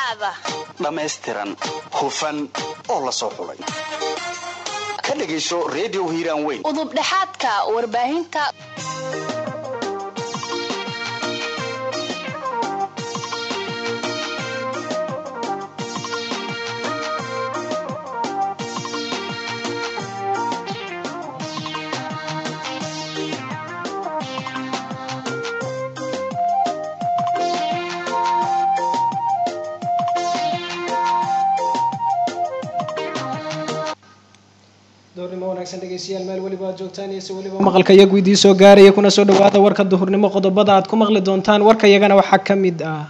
dhexdhexaada dhammaystiran hufan oo la soo xulay ka dhegayso redio hiiraan weyn udubdhexaadka warbaahinta doornimo wanaagsan dhegeystayaal meel weliba aad joogtaan iyo si weliba maqalka iyagu idii soo gaaraya kuna soo dhawaada warka duhurnimo qodobada aad ku maqli doontaan warka iyagana waxaa ka mid ah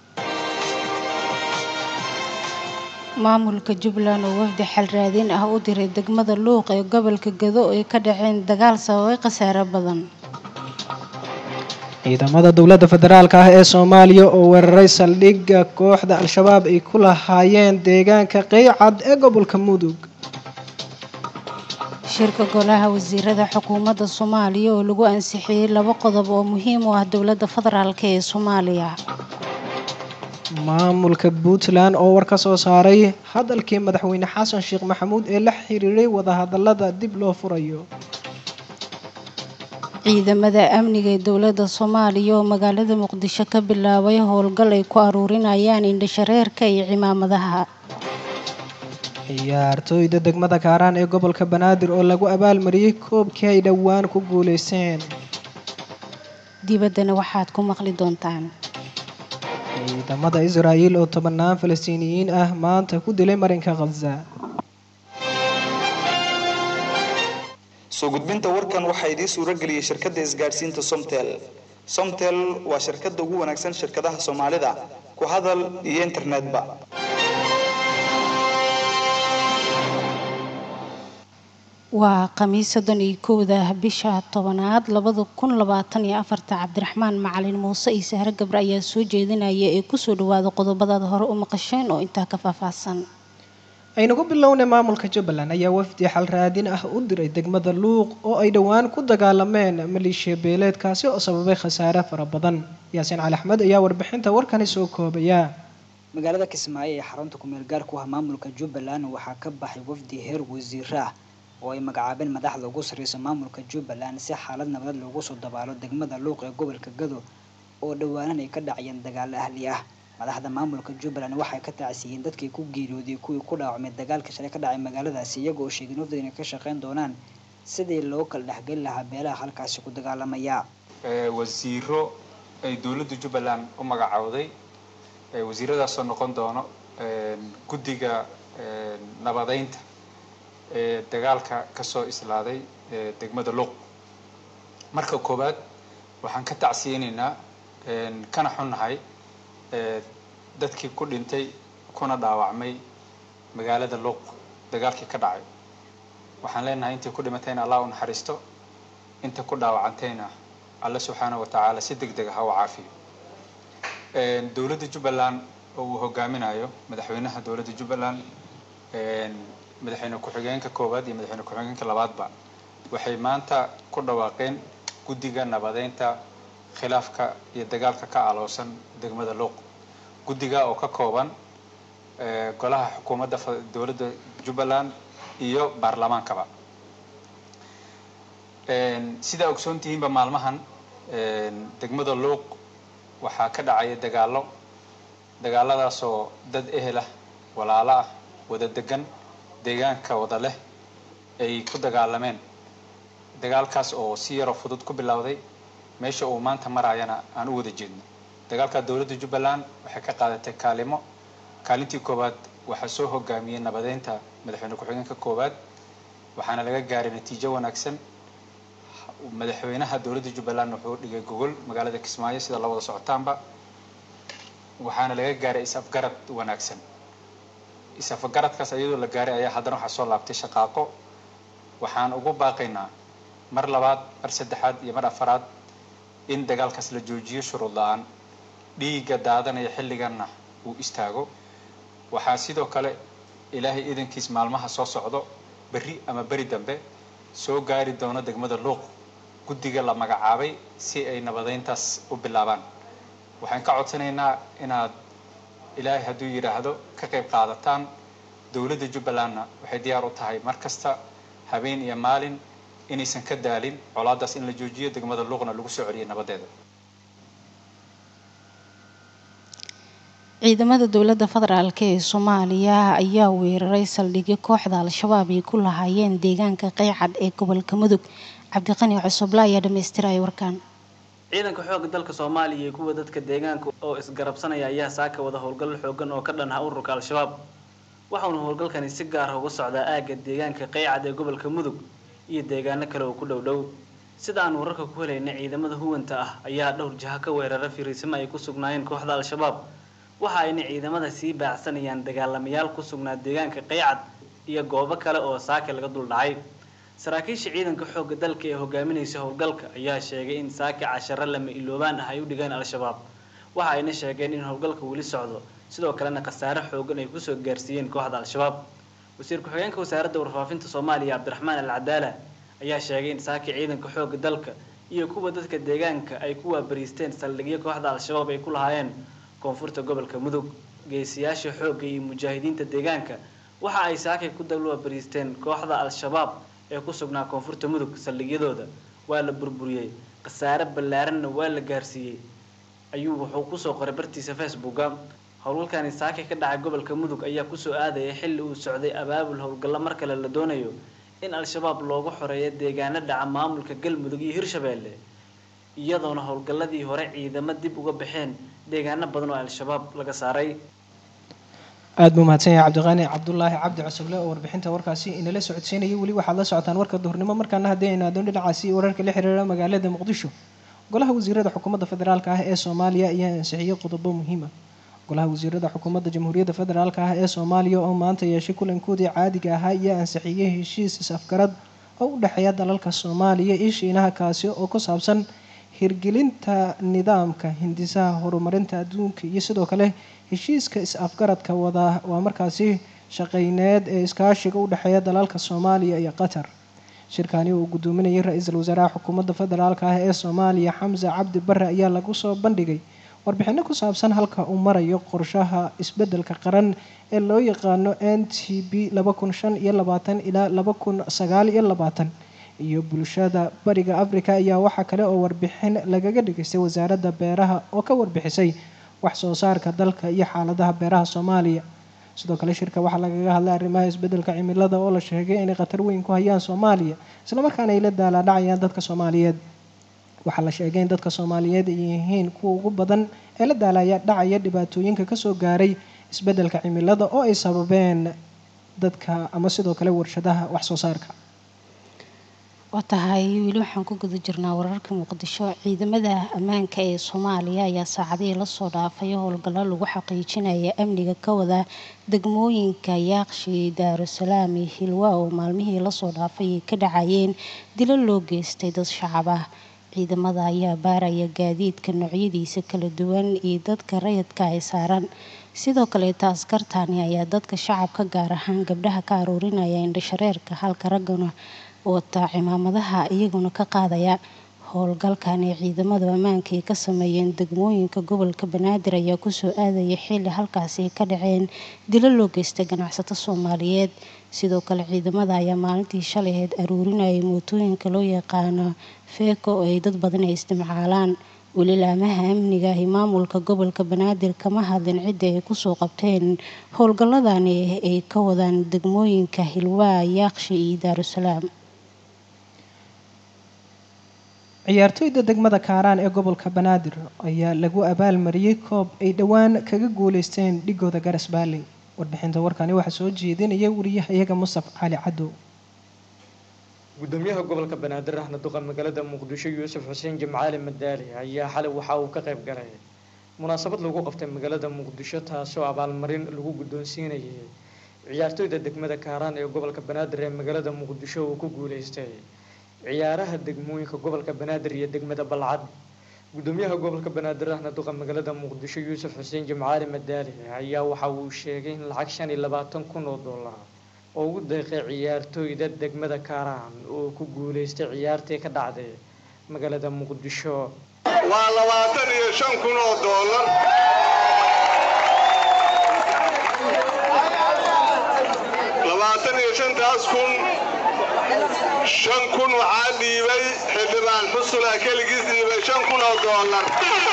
maamulka jubbaland oo wafdi xal raadin ah u diray degmada luuq ee gobolka gado ay ka dhaceen dagaal sababay khasaare badan ciidamada dowladda federaalka ah ee soomaaliya oo weeraray saldhigga kooxda al-shabaab ay ku lahaayeen deegaanka qeycad ee gobolka mudug shirka golaha wasiirada xukuumadda soomaaliya oo lagu ansixiyey laba qodob oo muhiim u ah dowladda federaalk ee soomaaliya maamulka puntland oo war ka soo saaray hadalkii madaxweyne xasan sheekh maxamuud ee la xiriiray wadahadalada dib loo furayo ciidamada amniga ee dowladda soomaaliya oo magaalada muqdisho ka bilaabay howlgal ay ku aruurinayaan indhashareerka iyo cimaamadaha ciyaartooyda degmada kaaraan ee gobolka banaadir oo lagu abaalmariyey koobkii ay dhowaan ku guuleysteen dibaddana waxaad ku maqli doontaan ciidamada israa'iil oo tobanaan falastiiniyiin ah maanta ku dilay marinka khaza soo gudbinta warkan waxaa idiin suuro geliyey shirkadda isgaadhsiinta somtel somtel waa shirkadda ugu wanaagsan shirkadaha soomaalida ku hadal iyo internetba waa khamiis soddon iyo kowda bisha tobanaad labada kun labaatan iyo afarta cabdiraxmaan macalin muuse iyo sahre gabre ayaa soo jeedinaya ee kusoo dhawaada qodobadaad hore u maqasheen oo intaa ka faahfaahsan aynu ku bilownay maamulka jubbaland ayaa wafdi xal raadin ah u diray degmada luuq oo ay dhowaan ku dagaalameen maleeshiya beeleedkaasi oo sababay khasaare fara badan yaasiin cali axmed ayaa warbixinta warkani soo koobaya magaalada kismaayo ee xarunta kumeel gaar ku ah maamulka jubbaland waxaa ka baxay wafdi heer wasiiro ah oo ay magacaabeen madaxda ugu sarreysa maamulka jubbaland si xaalad nabad loogu soo dabaalo degmada luuq ee gobolka gado oo dhowaanan ay ka dhacayeen dagaalo ahli ah madaxda maamulka jubbaland waxay ka tacsiyeen dadkii ku geeriyooday kuwii ku dhaawacmay dagaalka shalay ka dhacay magaaladaasi iyagoo sheegay wafdiga inay ka shaqeyn doonaan sidii loo kala dhexgeli lahaa beelaha halkaasi ku dagaalamaya wasiiro ay dowladda jubbaland u magacowday wasiiradaasoo noqon doono guddiga nabadeynta ee dagaalka kasoo islaaday degmada luuq marka koowaad waxaan ka tacsiyeynaynaa kana xunnahay dadkii ku dhintay kuna dhaawacmay magaalada luuq dagaalkii ka dhacay waxaan leenahay intii ku dhimatayna allah u naxariisto inta ku dhaawacantayna alle subxaana wa tacaala si deg deg ah ha u caafiyo dowladda jubbaland oo uu hogaaminayo madaxweynaha dowladda jubbaland madaxweyne ku-xigeenka koowaad iyo madaxweyne ku-xigeenka labaadba waxay maanta ku dhawaaqeen guddiga nabadeynta khilaafka iyo dagaalka ka aloosan degmada luuq guddiga oo ka kooban golaha xukuumadda dowladda jubbaland iyo baarlamaankaba sidaa ogsoon tihiinba maalmahan degmada luuq waxaa ka dhacaya dagaallo dagaaladaasoo dad ehel ah walaalo ah wada degan deegaanka wada leh ay ku dagaalameen dagaalkaas oo si yaroo fudud ku bilowday meesha uu maanta maraayana aan u wada jeedno dagaalka dowladda jubbaland waxay ka qaadatay kaalimo kaalintii koowaad waxaa soo hogaamiyey nabadeynta madaxweyne ku-xigeenka koowaad waxaana laga gaaray natiijo wanaagsan madaxweynaha dowladda jubbaland wuxuu dhigay gogol magaalada kismaayo sida la wada socotaanba waxaana laga gaaray is-afgarad wanaagsan is-afgaradkaas iyadoo la gaaray ayaa haddana waxaa soo laabtay shaqaaqo waxaan ugu baaqaynaa mar labaad mar saddexaad iyo mar afaraad in dagaalkaas la joojiyo shuruud la-aan dhiigga daadanaya xilliganna uu istaago waxaa sidoo kale ilaahay idankiis maalmaha soo socdo berri ama beri dambe soo gaari doono degmada luuq guddiga la magacaabay si ay nabadeyntaas u bilaabaan waxaan ka codsanaynaa inaad ilaahay hadduu yidhaahdo ka qayb qaadataan dowladda jubbalandna waxay diyaar u tahay mar kasta habeen iyo maalin inaysan ka daalin colaadaas in la joojiyo degmada luuqna lagu soo celiyo nabadeeda ciidamada dowladda federaalk ee soomaaliya ayaa weeraray saldhigyo kooxda al-shabaab ay ku lahaayeen deegaanka qeycad ee gobolka mudug cabdiqani cusuble ayaa dhamaystiraya warkaan ciidanka xoogga dalka soomaaliya iyo kuwa dadka deegaanka oo isgarabsanaya ayaa saaka wada howlgal xoogan oo ka dhan ah ururka al-shabaab waxauna howlgalkani si gaar ah uga socdaa aagga deegaanka qeycad ee gobolka mudug iyo deegaano kale oo ku dhow dhow sida aan wararka ku helaynay ciidamada huwanta ah ayaa dhowr jaha ka weerara firiisimo ay ku sugnaayeen kooxda al-shabaab waxa ayna ciidamada sii baacsanayaan dagaalamayaal ku sugnaa deegaanka qeycad iyo goobo kale oo saake laga dul dhacay saraakiisha ciidanka xoogga dalka ee hogaaminaysa howlgalka ayaa sheegay in saake casharo lama iloobaan ah ay u dhigeen al-shabaab waxa ayna sheegeen in howlgalka weli socdo sidoo kalena khasaare xoogan ay kusoo gaarsiiyeen kooxda al-shabaab wasiir ku-xigeenka wasaaradda warfaafinta soomaaliya cabdiraxmaan al cadaala ayaa sheegay in saake ciidanka xoogga dalka iyo kuwa dadka deegaanka ay ku waabariisteen saldhigyo kooxda al-shabaab ay ku lahaayeen koonfurta gobolka mudug geesiyaasha xoogga iyo mujaahidiinta deegaanka waxa ay saakay ku dalwabariisteen kooxda al-shabaab ee ku sugnaa koonfurta mudug saldhigyadooda waa la burburiyey khasaare ballaaranna waa la gaarsiiyey ayuu wuxuu kusoo qoray bartiisa facebooka howlgalkani saakay ka dhacay gobolka mudug ayaa kusoo aadaya xilli uu socday abaabul howlgallo mar kale la doonayo in al-shabaab loogu xoreeyo deegaano dhaca maamulka galmudug iyo hirshabeelle iyadoona howlgalladii hore ciidamo dib uga baxeen deegaano badan oo al-shabaab laga saaray aada buu mahadsan yahay cabdiqaani cabdulaahi cabdi cusuble oo warbixinta warkaasi inala socodsiinayay weli waxaad la socotaan warka duhurnimo markaana haddii aynu adoon dhinacaasi wararka la xiriira magaalada muqdisho golaha wasiirada xukuumadda federaalk ah ee soomaaliya ayaa ansixiyey qodobo muhiima golaha wasiirada xukuumadda jamhuuriyadda federaalk ah ee soomaaliya oo maanta yeeshay kulankoodii caadiga ahaa ayaa ansixiyey heshiis is-afgarad oo u dhexeeya dalalka soomaaliya iyo shiinaha kaasi oo ku saabsan hirgelinta nidaamka hindisaha horumarinta adduunka iyo sidoo kale heshiiska is-afgaradka wada waa markaasi shaqeyneed ee iskaashiga u dhexeeya dalalka soomaaliya iyo qatar shirkani uu gudoominayay ra-iisul wasaaraha xukuumadda federaalk ah ee soomaaliya xamse cabdi bare ayaa lagu soo bandhigay warbixino ku saabsan halka uu marayo qorshaha isbedelka qaran ee loo yaqaano n t b laba kun shan iyo labaatan ilaa laba kun sagaal iyo labaatan iyo bulshada bariga africa ayaa waxaa kale oo warbixin lagaga dhageystay wasaaradda beeraha oo ka warbixisay wax soo saarka dalka iyo xaaladaha beeraha soomaaliya sidoo kale shirka waxaa lagaga hadlay arrimaha isbedelka cimilada oo la sheegay inay khatar weyn ku hayaan soomaaliya islamarkaana ay la daalaadhacayaan dadka soomaaliyeed waxaa la sheegay in dadka soomaaliyeed ay yihiin kuwa ugu badan ee la daalaya dhacaya dhibaatooyinka kasoo gaaray isbedelka cimilada oo ay sababeen dadka ama sidoo kale warshadaha wax soo saarka waa tahay weli waxaan ku guda jirnaa wararka muqdisho ciidamada ammaanka ee soomaaliya ayaa saacadihii lasoo dhaafay howlgallo lagu xaqiijinaya amniga ka wada degmooyinka yaaqshi daarusalaam iyo hilwa oo maalmihii lasoo dhaafay ay ka dhacayeen dilo loo geystay dad shacab ah ciidamada ayaa baaraya gaadiidka noocyadiisa kala duwan iyo dadka rayidka ay saaran sidoo kaleeta askartani ayaa dadka shacabka gaar ahaan gabdhaha ka aruurinaya indhashareerka halka raggana wata cimaamadaha iyaguna ka qaadaya howlgalkan ee ciidamada ammaanka ay ka sameeyeen degmooyinka gobolka banaadir ayaa kusoo aadaya xilli halkaasi ay ka dhaceen dilo loo geystay ganacsato soomaaliyeed sidoo kale ciidamada ayaa maalintii shalaheed aruurinayay mootooyinka loo yaqaano feeko oo ay dad badan ay istimcaalaan welilaamaha amniga iyo maamulka gobolka banaadir kama hadlin cidda ay kusoo qabteen howlgalladani ay ka wadaan degmooyinka hilwaa yaaqshi iyo daarusalaam ciyaartoyda degmada kaaraan ee gobolka banaadir ayaa lagu abaalmariyey koob ay dhowaan kaga guuleysteen dhigooda garas baalley warbixinta warkani waxaa soo jeedinaya wariyahayaga mustaf cali cadow gudoomiyaha gobolka banaadir ahna duqa magaalada muqdisho yuusuf xuseen jimcaali madaali ayaa xalay waxa uu ka qayb galay munaasabad lagu qabtay magaalada muqdisho taasoo abaalmarin lagu guddoonsiinayay ciyaartoyda degmada kaaraan ee gobolka banaadir ee magaalada muqdisho uu ku guuleystay ciyaaraha degmooyinka gobolka banaadir iyo degmada balcad gudoomiyaha gobolka banaadir ahna duqa magaalada muqdisho yuusuf xuseen jimcaali madaali ayaa waxa uu sheegay in lacag shan iyo labaatan kun oo dollar oo ugu deeqay ciyaartooyda degmada kaaraan oo ku guuleystay ciyaartii ka dhacday magaalada muqdisho waa labaatan iyo shan kun oo dollar tobankaas kun shan kun waxaa dhiibay xildhibaan xusula keligiis dhiibay shan kun oo doolar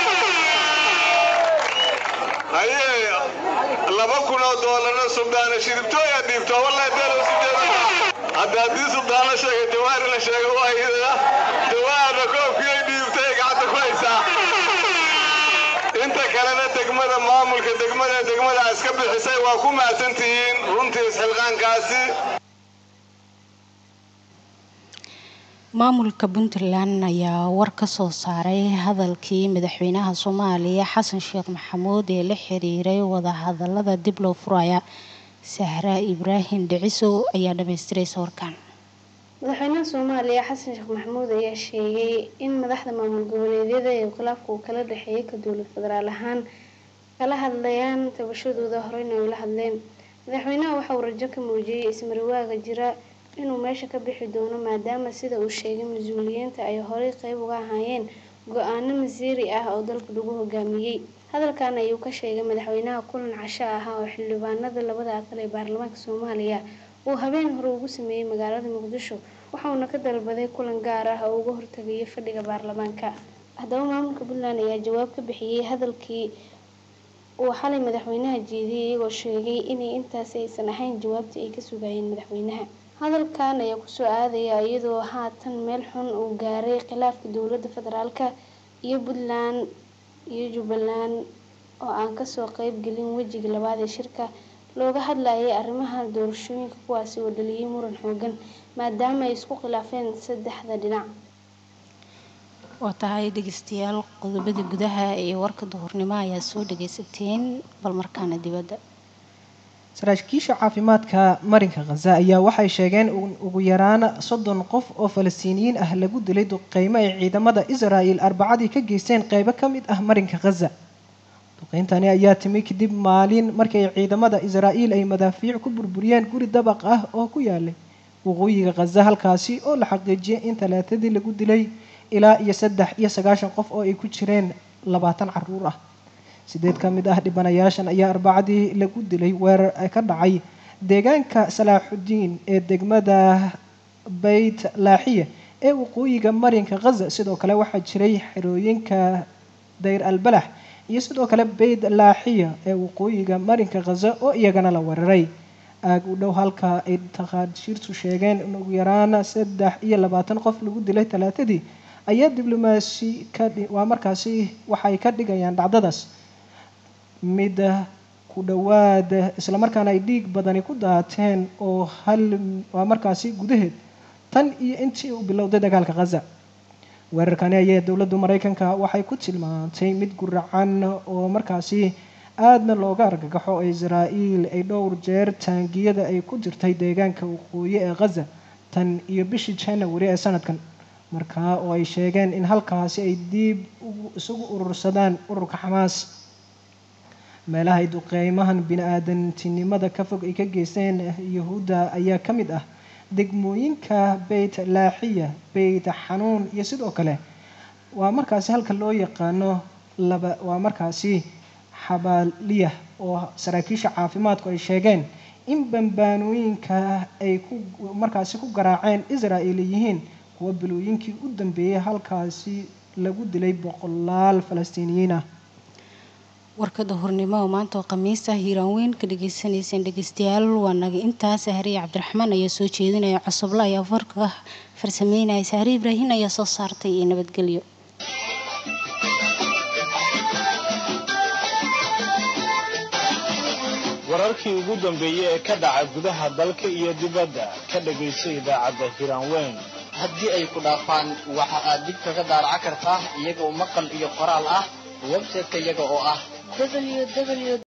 haye laba kun oo doolarna subdaana shiribtooya dhiibto wallahi beelo sideeda hadda haddii subdaana sheegay jawaari la sheegay waa iyada jawaarna koobkiyay dhiibtay gacanta ku haysaa inta kalena degmada maamulka degmada degmada iska bixisay waa ku mahadsantihiin runtii isxilqaankaasi maamulka puntland ayaa war ka soo saaray hadalkii madaxweynaha soomaaliya xasan sheekh maxamuud ee la xiriiray wadahadalada dib loo furaya sahra ibraahim dhicisow ayaa dhamaystiraysa warkan madaxweynaha soomaaliya xasan sheekh maxamuud ayaa sheegay in madaxda maamul goboleedyada ee khilaafka uu kala dhexeeyay ka dowlad federaal ahaan kala hadlayaan tabashadooda horeyna ay ula hadleen madaxweynaha waxa uu rajo ka muujiyey ismarwaaga jira inuu meesha ka bixi doono maadaama sida uu sheegay mas-uuliyiinta ay horey qeyb uga ahaayeen go-aano masiiri ah oo dalka lagu hogaamiyey hadalkan ayuu ka sheegay madaxweynaha kulan casho ahaa oo xildhibaanada labada aqal ee baarlamaanka soomaaliya uu habeen hore ugu sameeyey magaalada muqdisho waxauna ka dalbaday kulan gaar ah oo uga hortagaya fadhiga baarlamaanka haddaba maamulka puntland ayaa jawaab ka bixiyey hadalkii uu xalay madaxweynaha jeediyey iyagoo sheegay inay intaasi aysan ahayn jawaabtii ay ka sugayeen madaxweynaha hadalkan ayaa kusoo aadaya iyadoo haatan meel xun uu gaaray khilaafka dowladda federaalka iyo puntland iyo jubbaland oo aan kasoo qeyb gelin wejiga labaad ee shirka looga hadlayay arrimaha doorashooyinka kuwaasi oo dhaliyay muran xoogan maadaama ay isku khilaafeen saddexda dhinac waa tahay dhegeystayaal qodobada gudaha ee warka duhurnimo ayaa soo dhageysateen bal markaana dibadda saraakiisha caafimaadka marinka khaza ayaa waxay sheegeen in ugu yaraan soddon qof oo falastiiniyiin ah lagu dilay duqeymo ay ciidamada israa'el arbacadii ka geysteen qeybo ka mid ah marinka khaza duqeyntani ayaa timi kadib maalin markii ay ciidamada israa'el ay madaafiic ku burburiyeen guri dabaq ah oo ku yaalay waqooyiga khaza halkaasi oo la xaqiijiyay in talaatadii lagu dilay ilaa iyo saddex iyo sagaashan qof oo ay ku jireen labaatan caruur ah sideed ka mid ah dhibanayaashan ayaa arbacadii lagu dilay weerar ka dhacay deegaanka salaaxudiin ee degmada beyt laaxiya ee waqooyiga marinka khaza sidoo kale waxaa jiray xerooyinka dayr albalax iyo sidoo kale beyt laaxiya ee waqooyiga marinka khaza oo iyagana la weeraray aag u dhow halka ay takhaashiirtu sheegeen in ugu yaraan saddex iyo labaatan qof lagu dilay talaatadii ayaa diblomaasi ka waa markaasi waxay ka dhigayaan dhacdadaas mid ku dhowaad islamarkaana ay dhiig badani ku daateen oo hal waa markaasi gudaheed tan iyo intii uu bilowday dagaalka khaza weerarkani ayaa dowladda maraykanka waxay ku tilmaantay mid guracan oo markaasi aadna looga argagaxo oo israa'iil ay dhowr jeer taangiyada ay ku jirtay deegaanka waqooyi ee khaza tan iyo bishii janawari ee sanadkan markaa oo ay sheegeen in halkaasi ay diib isugu urursadaan ururka xamaas meelaha ay duqeymahan bini-aadantinimada ka fog ay ka geysteen yahuudda ayaa ka mid ah degmooyinka beyt laaxiya beyt xanuun iyo sidoo kale waa markaasi halka loo yaqaano laba waa markaasi xabaaliyah oo saraakiisha caafimaadku ay sheegeen in bambaanooyinka ay ku markaasi ku garaaceen israa'il yihiin kuwa bilooyinkii u dambeeyay halkaasi lagu dilay boqolaal falastiiniyiin ah warka duhurnimo oo maanta oo khamiis ah hiiraan weyn ka dhagaysanayseen dhegeystayaal waa naga intaas sahriye cabdiraxmaan ayaa soo jeedinaya cosobla ayaa warka farsameynaya sahri ibraahin ayaa soo saartay iyo nabadgelyo wararkii ugu dambeeyey ee ka dhaca gudaha dalka iyo dibadda ka dhagayso idaacadda hiiraan weyn haddii ay ku dhaafaan waxa aad dib kaga daaraca kartaa iyagoo maqal iyo qoraal ah website-ka iyaga oo ah www